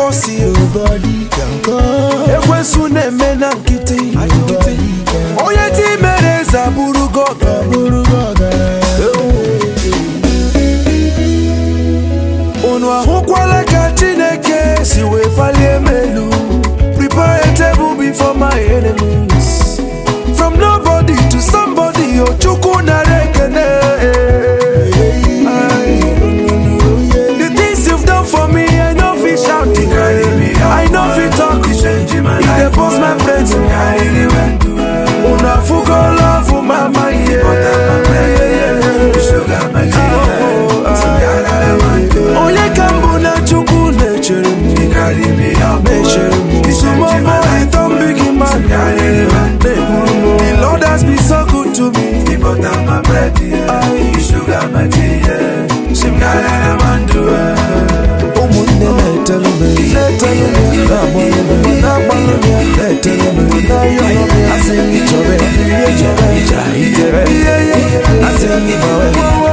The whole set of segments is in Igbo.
force you ekwensu na-eme na nkịtị onye ti mere eze abụrụgo unu ahụkwala ka chineke si wee palie m elu prepare a table before my enemies from nobody to somebody ochukwu nara ekene the things you've done for me i know fit shout it i know fit talk it e dey burst my brain unu afụgo love mama ihe onye ka mbụ na chukwu na-echere m na-echere m sumomo ịtọ mbigi man the lord has been so good to me ụmụnne na-etelu m na-etelu m na-agbalụ m na-agbalụ m ya na-etelu m na-ayọrọ m ya asị m chọrọ ya ihe chọrọ ija itere ihe ihe asị m gbawe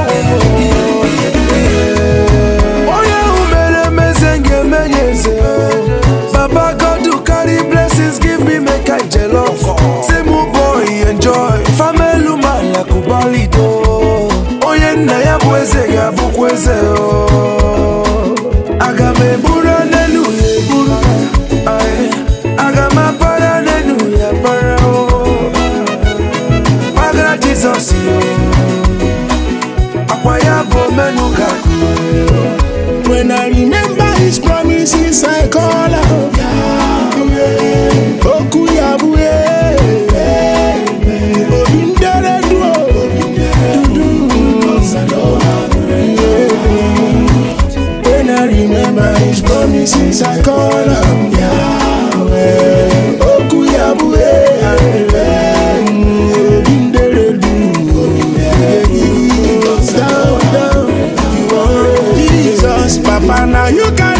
onye ahụ mere emeze ga-eme ya eze baba god who carry blessings give me make i jollof say mu boy enjoy famelu malakubalido onye nna ya bụ eze ga-abụkwa eze o aga m eburu n'elu ya eburu Aye. aga m apara n'elu ya para o gbagara jizọs yo akwa ya bụ omenu ka When I remember his promises, I call out. Yahweh. Oku Yahweh. Obindere duo. When I remember his promises, I call out. Yahweh. Oku Yahweh. Obindere duo. Down, down. Jesus, Papa, now you can